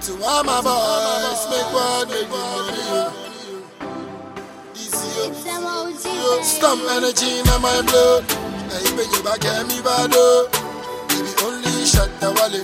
To all my boys, make one, make money. yo. Easy, yo. Yo, Stomp energy in my blood. I bring you back, hear me bad, oh. Baby, only shot the wallet.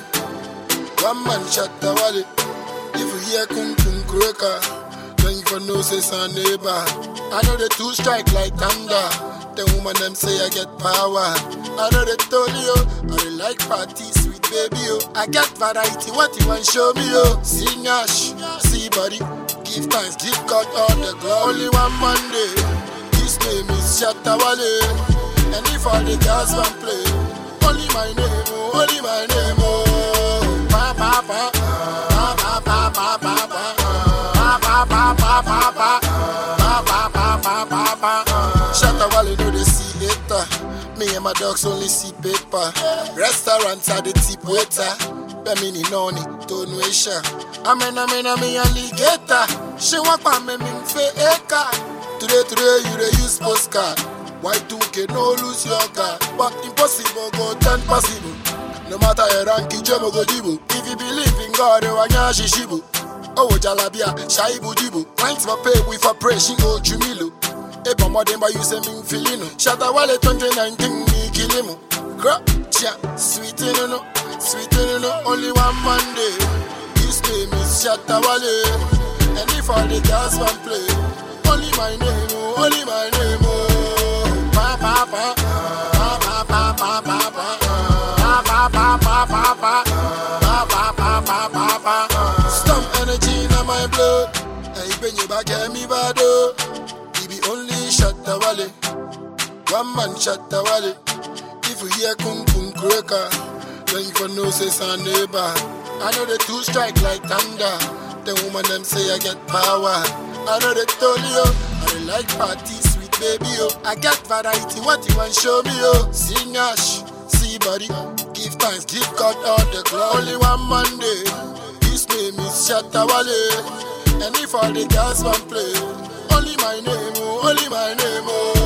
One man shot the wallet. If you hear kung kung cracker, then you for know say son neighbor. I know the two strike like thunder. The woman them say I get power. I know they told you, I they like party, sweet baby, oh. I get variety, what you want show me, oh. See Nash, see body, give thanks, give God all the glory. Only one Monday, his name is Shatawale. And if all the girls want play, only my name, oh, only my name, oh. Pa pa pa, pa pa pa pa pa pa, pa pa pa pa pa pa, pa pa pa pa pa pa. Shatawale know they see later. Me and my dogs only see paper. Restaurants are the tip waiter. Bemini noni, tonuation. Amen, amen, amen, alligator. She want pa me ming fe eka. Today, today, you dey use postcard. Y2K, no lose your car. But impossible go turn possible. No matter your rank, Jemo go jibu. If you believe in God, you are nyashi shibu. Oh, jalabia, shaibu jibu. Clients for pay, we for pray, she go jumilu. Eba modemba you say me filino. Shatta wale 2019 me kilimu. Crap, chia, sweet in no, sweet in no. Only one Monday. His name is Shatta Wale. And if all the girls want play, only my name, oh, only my name, oh. Pa pa pa, pa pa pa pa pa pa, pa pa pa pa pa pa, pa pa pa pa pa pa. Stomp energy in my blood. Hey, bring you back, hear me bad, oh. He be only shot the wallet. One man shot the wallet. If you hear kung kung cracker, then you for know say son neighbor. I know the two strike like thunder. The woman them say I get power. I know they told you, I they like party, sweet baby, oh. I get variety, what you want show me, oh. See Nash, see body, give thanks, give God all the glory. Only one Monday, his name is Shatawale. And if all the girls want play, only my name, oh, only my name, oh.